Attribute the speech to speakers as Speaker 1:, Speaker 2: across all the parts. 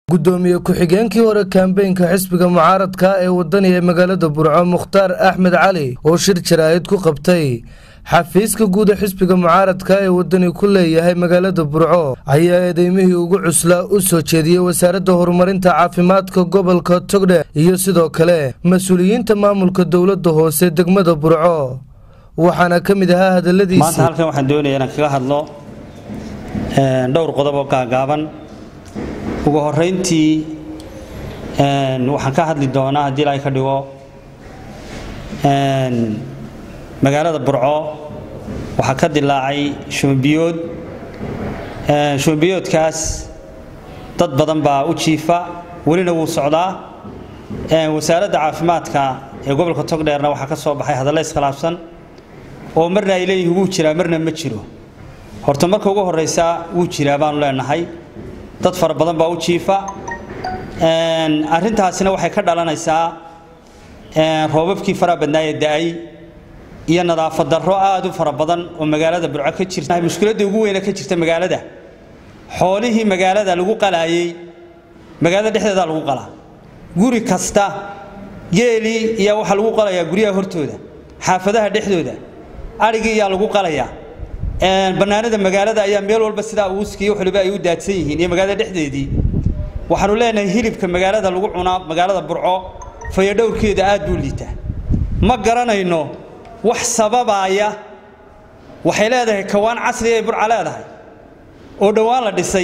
Speaker 1: gudoomiye ku-xigeenkii hore kambeynka xisbiga mucaaradka ee wadani ee magaalada burco mukhtaar axmed cali oo shir jaraa'id ku qabtay xafiiska guud ee xisbiga mucaaradka ee wadani ku leeyahay magaalada burco ayaa eedeymihii ugu cuslaa u soo jeediyey wasaaradda horumarinta caafimaadka gobolka togdhe iyo sidoo kale mas-uuliyiinta maamulka dowladda hoose degmada burco waxaana ka mid ahaa
Speaker 2: maanta
Speaker 1: hadaladiisii
Speaker 2: halkan waxaan doonayaa inaan kaga hadlo een, dhowr qodob oo gaagaaban ugu horeyntii een, waxaan ka hadli doonaa haddii ilaahay ka dhigo een, magaalada burco waxaa ka dilaacay shumbiyood Een, shumbiyoodkaas dad badan baa u jiifa welina wuu socdaa Een, wasaaradda caafimaadka ee gobolka togdheerna waxaa ka soo baxay hadallo iskhilaafsan oo marna ay leeyihiin wuu jiraa marna ma jiro horta marka ugu horeysa wuu jiraa baanu leenahay dad fara badan baa u jiifa Een, arrintaasina waxay ka dhalanaysaa een, roobabkii faraha badnaa ee da-ay iyo nadaafad darro aad u fara badan oo magaalada burco ka jirta mushkiladda ugu weyne ka jirta magaalada xoolihii magaalada lagu qalaayey magaalada dhexdeeda lagu qalaa guri kasta geelii iyo waxaa lagu qalayaa guryaha hortooda xaafadaha dhexdooda adhigii ayaa lagu qalayaa Een, bannaanada magaalada ayaa meel walba sidaa uuskiiyo waliba ay u daadsan yihiin iyo magaalada dhexdeedii waxaanu leenahay hilibka magaalada lagu cunaa magaalada burco fayadhowrkeeda aad buu liitaa ma garanayno wax sababaaya waxay leedahay kawaan casri ay burca leedahay oo dhowaan la dhisay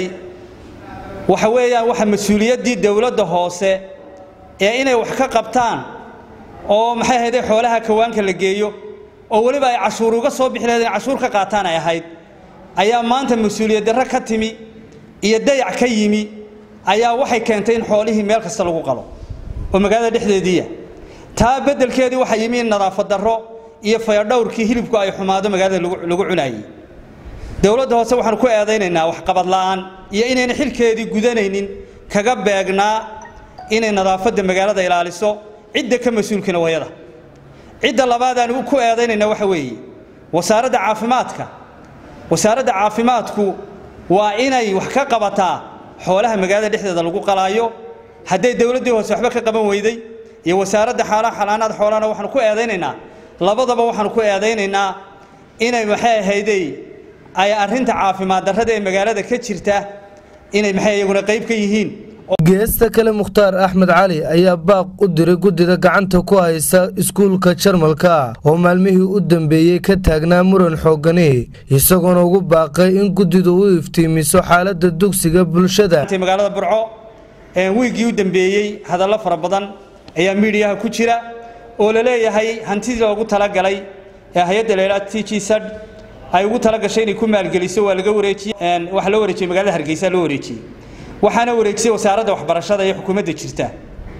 Speaker 2: waxa weeyaan waxa mas-uuliyaddii dowladda hoose ee inay wax ka qabtaan oo maxay ahayd xoolaha kawaanka la geeyo oo weliba ay cashuur uga soo bixi lahayd inay cashuur ka qaataan ay ahayd ayaa maanta mas-uuliyad darro ka timi iyo dayac ka yimi ayaa waxay keentay in xoolihii meel kasta lagu qalo oo magaalada dhexdeediiya taa beddelkeedii waxaa yimi in nadaafad darro iyo fayadhowrkii hilibku ay xumaado magaalada lagu lagu cunaayey dowladda hoose waxaanu ku eedaynaynaa waxqabad la'aan iyo inayna xilkeedii gudanaynin kaga beegnaa inay nadaafadda magaalada ilaaliso cidda ka mas-uulkina wayada cidda labaad aan ku eedaynayna waxa weeye wasaaradda caafimaadka wasaaradda caafimaadku waa inay wax ka qabataa xoolaha magaalada dhexdeeda lagu qalaayo hadday dowladdii hoose waxba ka qaban weyday iyo wasaaradda xaalaha xanaanaad xoolahana waxaanu ku eedaynaynaa labadaba waxaanu ku eedaynaynaa inay maxay ahaydey ay arrinta caafimaad darrada ee magaalada ka jirta inay maxay iyaguna qayb ka yihiin
Speaker 1: geesta kale mukhtaar axmed cali ayaa baaq u diray guddida gacanta ku haysa iskuulka jarmalka oo maalmihii u dambeeyey ka taagnaa muran xoogani isagoona ugu baaqay in guddidu u iftiimiso xaaladda dugsiga bulshada
Speaker 2: intay magaalada burco ee wiigii u dambeeyey hadallo fara badan ayaa miidiyaha ku jira oo la leeyahay hantidii loogu talagalay ee hay-adda leelaa t g sad ay ugu talagashay inay ku maalgeliso waa laga wareejiyey Een, waxaa loo wareejiyey magaalada hargeysa loo wareejiyey waxaana wareejisay wasaaradda waxbarashada iyo xukuumadda jirta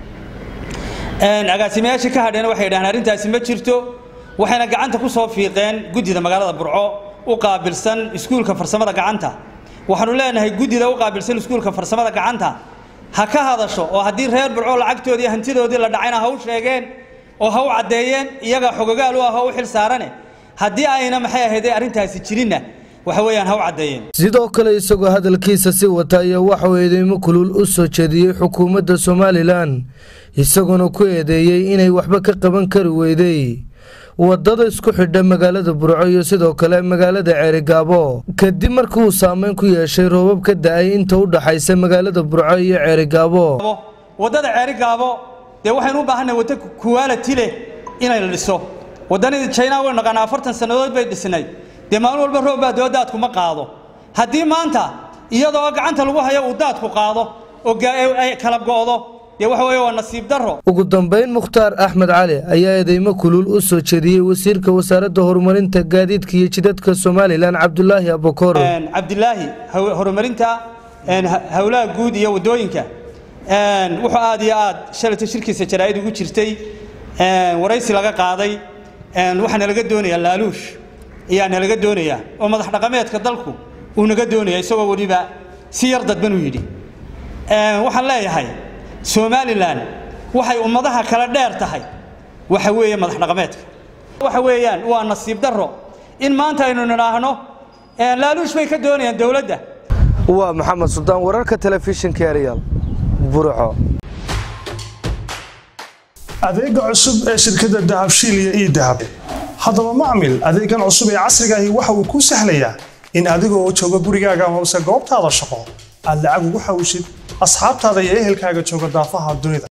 Speaker 2: Een, agaasimayaashii ka hadheena waxay yidhahdeen arrintaasi ma jirto waxayna gacanta ku soo fiiqeen guddida magaalada burco u qaabilsan iskuulka farsamada gacanta waxaanu leenahay guddida u qaabilsan iskuulka farsamada gacanta ha ka hadasho oo haddii reer burco lacagtoodii iyo hantidoodii la dhacayna ha u sheegeen oo ha u caddeeyeen iyaga xogagaal u ah oo u xil saarane haddii ayna maxay ahaydee arrintaasi jirinna waxa weeyaan ha u caddeeyeen
Speaker 1: sidoo kale isagoo hadalkiisa si wata ayaa waxauu eedeymo kulul u soo jeediyey xukuumadda somalilan isagoona ku eedeeyey inay waxba ka qaban kari weyday wadada isku xidha magaalada burco iyo sidoo kale magaalada ceerigaabo kadib markii uu saameyn ku yeeshay roobab ka da-ay inta u dhaxaysa magaalada burco iyo ceerigaabo
Speaker 2: waddada ceeri gaabo dee waxaynu u baahannahay waddo kuwaalati leh inay la dhiso waddanadii china way naqaanaa afartan sannadood bay dhisnay dee maalin walba roob baa doo daadku ma qaado haddii maanta iyadoo gacanta lagu hayo uu daadku qaado oo gaa- ay kala go'do dee waxa weeye waa nasiib darro
Speaker 1: ugu dambeyn mukhtaar axmed cali ayaa eedeymo kulul u soo jeediyey wasiirka wasaaradda horumarinta gaadiidka iyo jidadka somalilan cabdulaahi abukor
Speaker 2: Een, cabdilaahi haw- horumarinta een, ha- howlaha guud iyo waddooyinka een, wuxuu aad iyo aad shalayta shirkiisa jaraa'id ugu jirtay een, waraysi laga qaaday een, waxaa nalaga doonayaa laaluush ayaa nalaga doonayaa oo madax dhaqameedka dalku uu naga doonaya isagoo weliba si yar dadban u yidhi Een, waxaan leeyahay somalilan waxay ummadaha kala dheer tahay waxa weeye madax dhaqameedka waxa weeyaan waa nasiib darro in maanta aynu nidhaahno laaluush bay ka doonayaan dowladda
Speaker 1: waa maxamed suldaan wararka telefishinka eryaal burco
Speaker 3: adeega cusub ee shirkadda dahabshiil iyo ii dahab haddaba macmil adeegan cusub ee casriga ahi waxa uu kuu sahlayaa in adigoo jooga gurigaaga amase goobtaada shaqo aad lacag ugu xawishid asxaabtaada iyo ehelkaaga jooga daafaha dunida